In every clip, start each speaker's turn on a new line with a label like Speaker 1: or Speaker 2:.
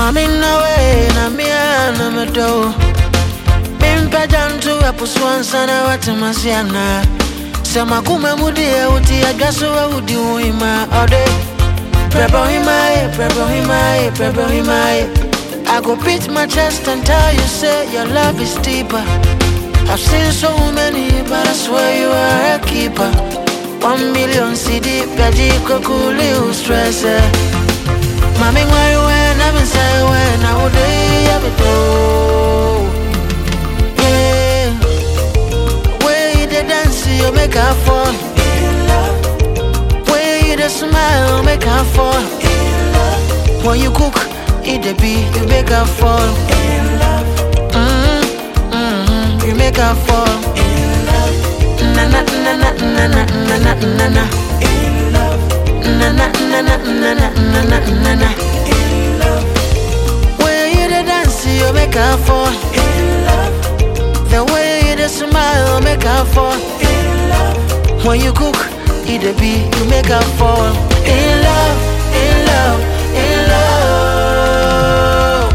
Speaker 1: Mami nawe na mia na medo Mimpa jantu ya puswansa na watemasiana Sema kume mudie uti ya gaso wa udi uima ode Prebo himaye, prebo himaye, prebo himaye I go beat my chest and tell you say your love is deeper I've seen so many but I swear you are a keeper One million CD, Gaji Kokuli, who stress it Mami where you when I'm inside when I would have it all. Yeah, way you the dance you make her fall. Way you the smile make her fall. When you cook, eat the beat, you make her fall. Mm, mm, you make her fall. Na na na na na na na na na na. Na na na na na na na na na na. Way you the dance, you make her fall. The way you the smile, make her fall. When you cook, eat the beat, you make her fall. In love, in love, in love.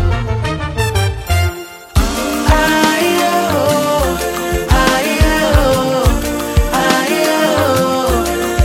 Speaker 1: Aye-oh, aye-oh, aye-oh.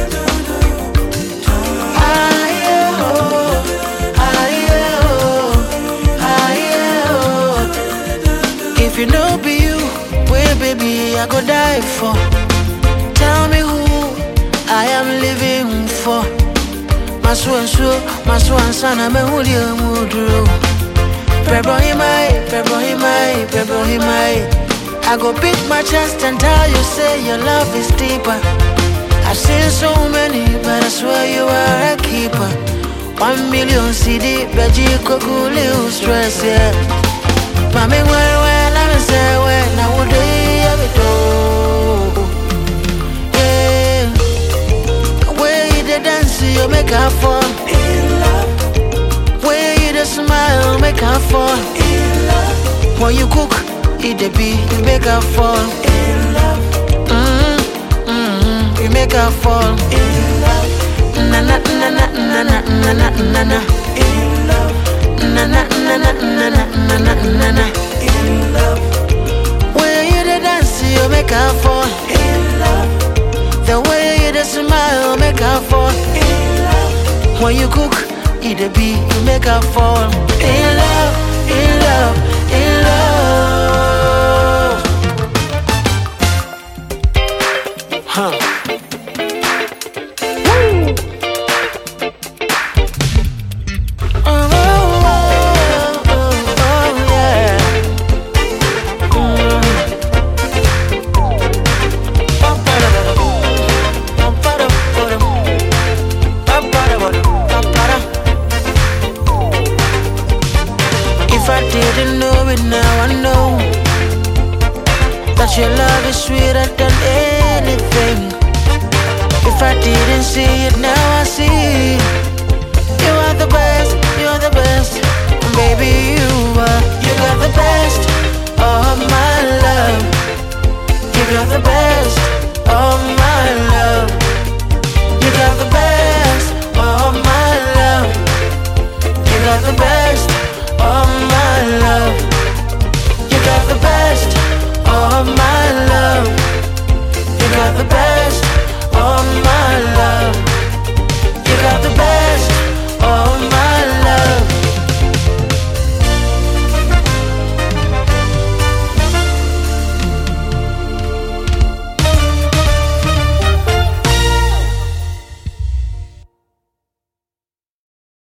Speaker 1: If you know be you, where baby I go die for. Tell me who I am living for. Masu ansu, masu ansana me huli amudru. Prebo himai, prebo himai, prebo himai. I go beat my chest and tell you say your love is deeper. I've seen so many, but I swear you are a keeper. One million CD, Beji Kokuli, who stress, yeah. Mami, where, where, let me say, where, now would they have it all? Yeah. Way you the dance, you make her fall. Way you the smile, make her fall. When you cook, eat the beat, you make her fall. Mm, mm, you make her fall. Na na na na na na na na na na. Na na na na na na na na na na. Way you the dance, you make her fall. The way you the smile, make her fall. When you cook, eat the beat, you make her fall. In love, in love, in love. Huh. Oh, oh, oh, oh, yeah. If I didn't know it now, I know that your love is sweeter than anything. If I didn't see it now, I see you are the best,